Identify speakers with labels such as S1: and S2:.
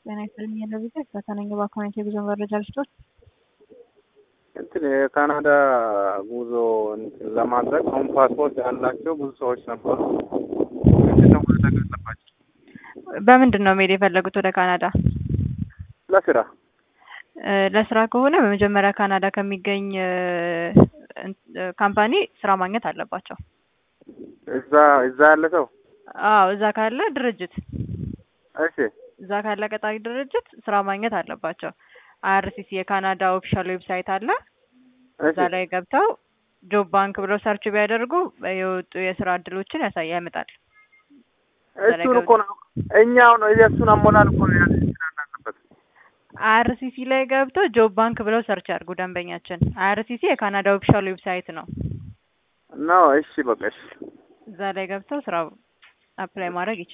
S1: ጤና ይስጥልኝ የለብቻ ከተነኝ በአካውንት የጉዞ መረጃ ልስጦት።
S2: እንትን የካናዳ ጉዞ እንትን ለማድረግ አሁን ፓስፖርት ያላቸው ብዙ ሰዎች ነበሩ። ምንድነው ማድረግ አለባቸው?
S1: በምንድን ነው መሄድ የፈለጉት ወደ ካናዳ?
S2: ለስራ
S1: እ ለስራ ከሆነ በመጀመሪያ ካናዳ ከሚገኝ እ እ ካምፓኒ ስራ ማግኘት አለባቸው።
S2: እዛ እዛ ያለ ሰው
S1: አዎ እዛ ካለ ድርጅት
S2: እሺ
S1: እዛ ካለ ቀጣሪ ድርጅት ስራ ማግኘት አለባቸው። አይአርሲሲ የካናዳ ኦፊሻል ዌብሳይት አለ። እዛ
S2: እሺ
S1: ላይ ገብተው ጆብ ባንክ ብለው ሰርች ቢያደርጉ የወጡ የስራ እድሎችን ያሳይ ያመጣል።
S2: እሱን እኮ ነው እኛው ነው የእሱን አሞላል እኮ ነው ያለ ያለበት
S1: አይአርሲሲ ላይ ገብተው ጆብ ባንክ ብለው ሰርች ያድርጉ ደንበኛችን። አይአርሲሲ የካናዳ ኦፊሻል ዌብሳይት ነው።
S2: ነው። እሺ በቃ እሺ
S1: እዛ ላይ ገብተው ስራ አፕላይ ማድረግ ይችላል።